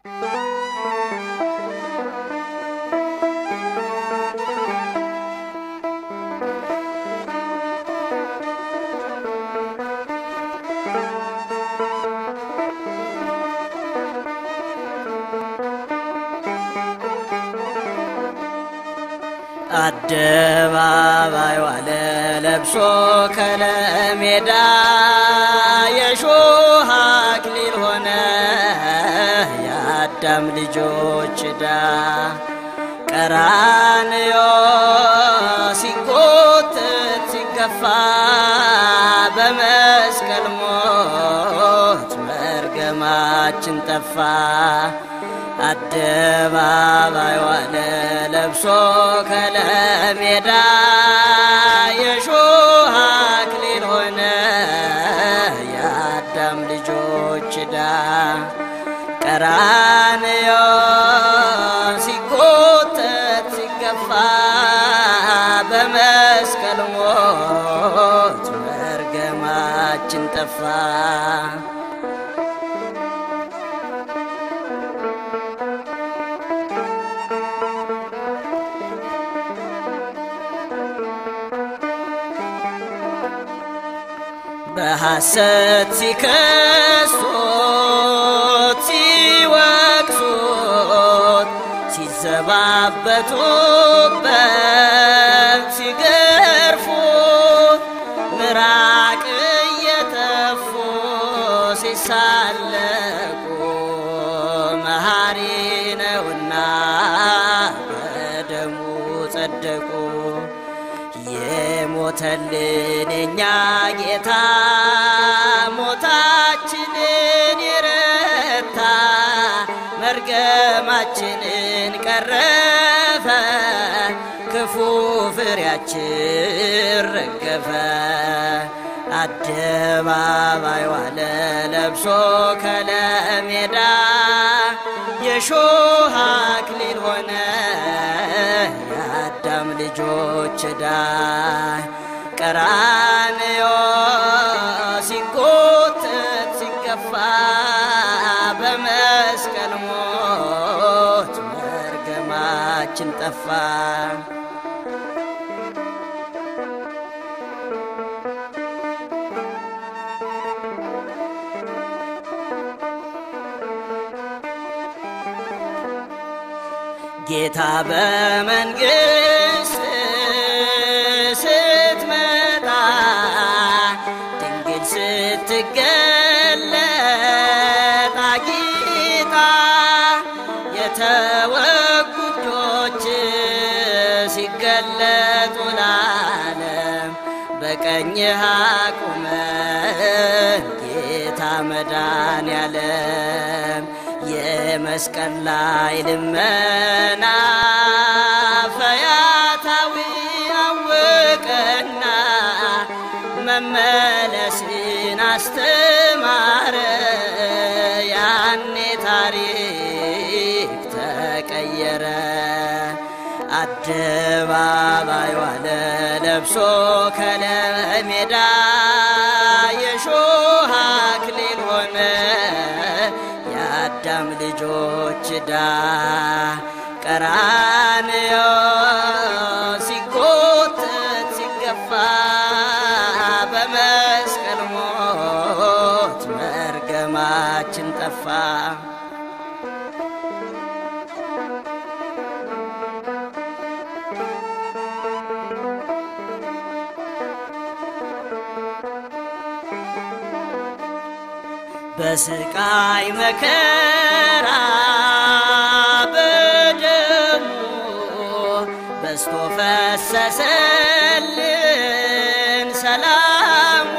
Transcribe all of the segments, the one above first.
አደባባይ ዋለ ለብሶ ከለሜዳ የሾህ አክሊል ሆነ የአዳም ልጆች ዕዳ ቀራንዮ ሲጎትት ሲገፋ በመስቀል ሞት መርገማችን ጠፋ። አደባባይ ዋለ ለብሶ ከለሜዳ የሾህ አክሊል ሆነ የአዳም ልጆች ዕዳ ቀራንዮ ሲጎተት ሲገፋ በመስቀል ሞት መርገማችን ጠፋ። በሐሰት ሲከሱት ሲወቅሱት ሲዘባበቱበት ሲገርፉት ምራቅ እየተፉ ሲሳለቁ መሐሪ ነውና በደሙ ጸደቁ። የሞተልን የኛ ጌታ ሞታችንን የረታ መርገማችንን ቀረፈ ክፉ ፍሬያችን ረገፈ። አደባባይ ዋለ ለብሶ ከለሜዳ የሾህ አክሊል ሆነ የአዳም ልጆች ዕዳ ቀራንዮ ሲጎተት ሲገፋ በመስቀል ሞት መርገማችን ጠፋ። ጌታ በመንግሥት ስትመጣ ድንግል ስትገለጥ አጊጣ የተወጉ እጆች ሲገለጡ ለዓለም በቀኝህ አቁመን ጌታ መድኃኔዓለም የመስቀል ላይ ልመና ፈያታዊ አወቀና መመለስን አስተማረ። ያኔ ታሪክ ተቀየረ። አደባባይ ዋለ ለብሶ ከለሜዳ የሾህ አክሊል ሆነ የአዳም ልጆች ዕዳ ቀራንዮ ሲጎተት ሲገፋ በመስቀል ሞት መርገማችን ጠፋ። በስቃይ መከራ በደሙ በስቶ ፈሰሰልን ሰላሙ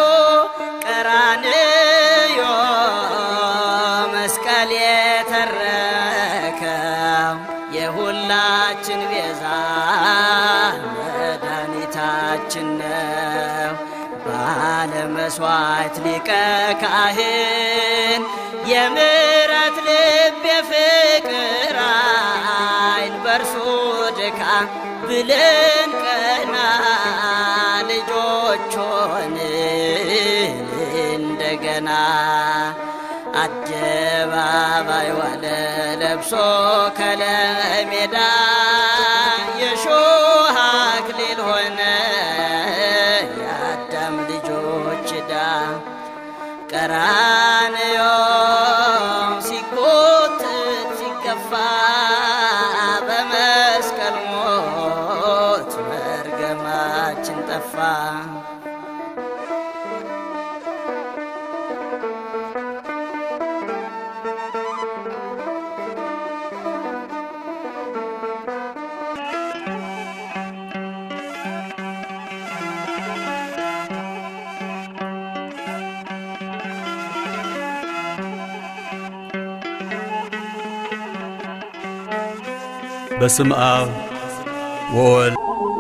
ቀራንዮ መስቀል የተረከው የሁላችን ቤዛ መድኃኒታችን ነው። ባለመስዋዕት ሊቀ ካህን የምሕረት ልብ የፍቅር ዓይን በእርሱ ድካም ብለን ቀና ልጆች ሆንን እንደገና አደባ አደባባይ ዋለ ለብሶ ከለሜዳ የሾህ አክሊል ሆነ የአዳም ልጆች ዕዳ ቀራንዮ ሲጎትት ሲገፋ በመስቀል ሞት መርገማችን ጠፋ። በስም አብ ወወልድ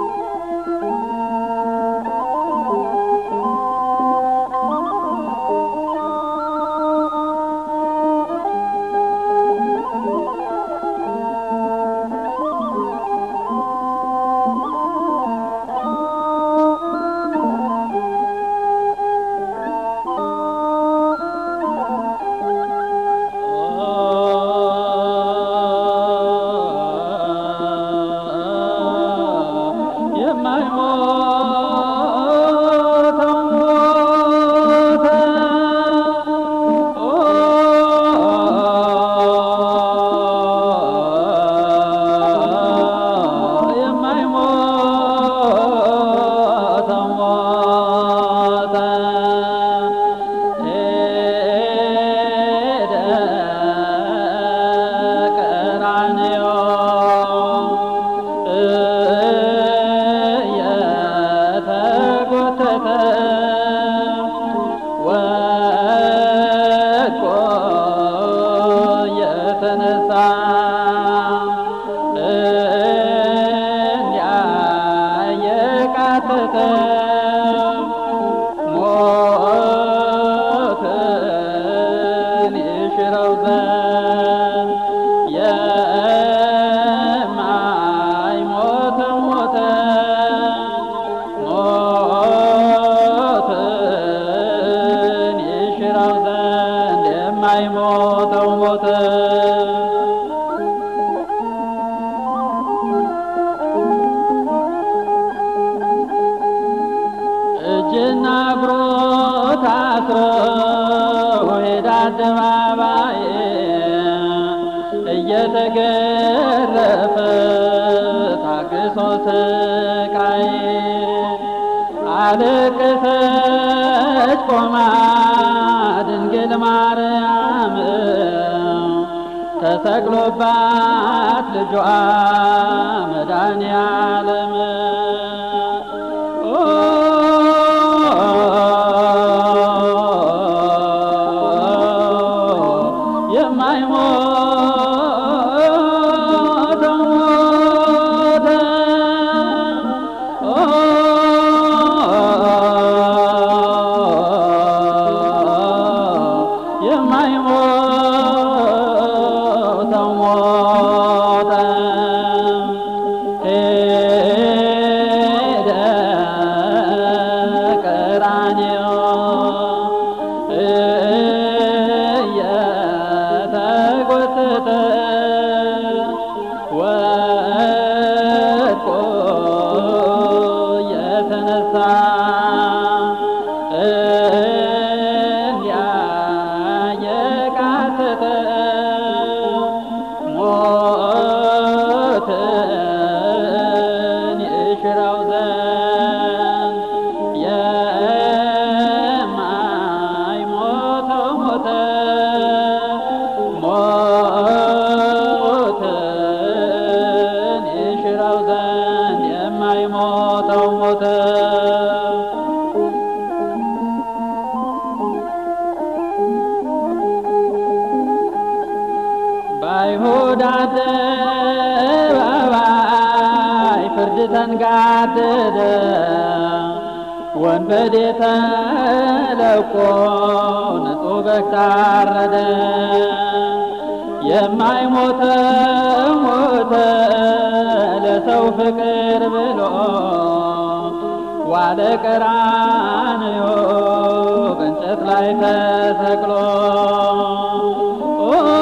እጅና እግሩ ታስሮ ሄደ አደባባይ እየተገረፈ ታግሶ ስቃይ አለቀሰች ቆማ ድንግል ማርያም ተሰቅሎባት ልጇ መድኃኔ ዓለም የማይሞተው ሞተ የማይሞተው ሞተ ሄደ ቀራንዮ እየተጎተተ ወድቆ የተነሳ እንዲያ የቃተተ ሞትን ይሽረው ዘንድ የማይሞተው ሞተ ሞትን ይሽረው ዘንድ የማይሞተው ሞተ በአይሁድ አደባባይ ፍርድ ተንጋደደ ወንበዴ ተለቆ ንጹሕ በግ ታረደ የማይሞተ ሞተ ለሰው ፍቅር ብሎ ዋለ ቀራንዮ በእንጨት ላይ ተሰቅሎ ኦ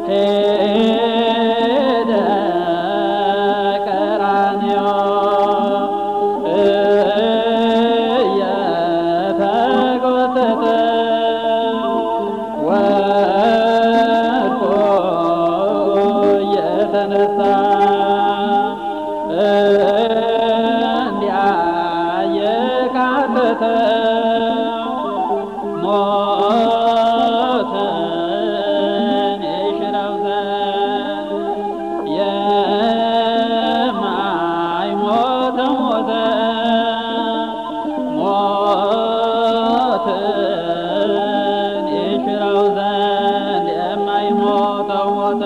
ሄደ ቀራንዮ እየተጎተተ ወድቆ እየተነሳ እንዲያ የካተተ ሞትን ይሽረው ዘንድ የማይሞተው ሞተ ሞትን ይሽረው ዘንድ የማይሞተው ሞተ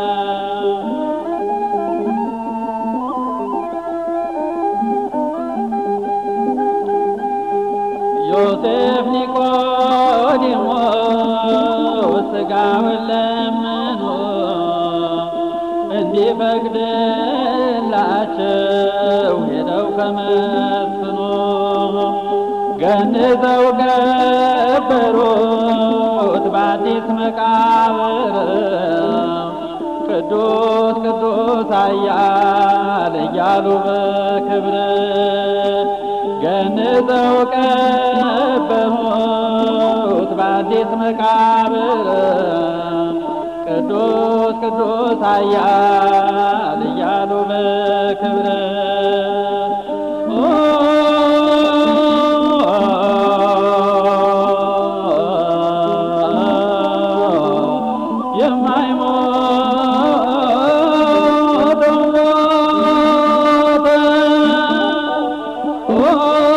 ዮሴፍ ኒቆዲሞስ ሥጋውን ለምኖ እንዲፈቅድላቸው ሄደው ከመስፍኖ ገንዘው ቀበሩት በአዲስ መቃብር ቅዱስ ቅዱስ ኃያል እያሉ በክብር ገንዘው ቀበሩት በአዲስ መቃብር ቅዱስ ቅዱስ ኃያል እያሉ በክብር የማይሞተው ሞተ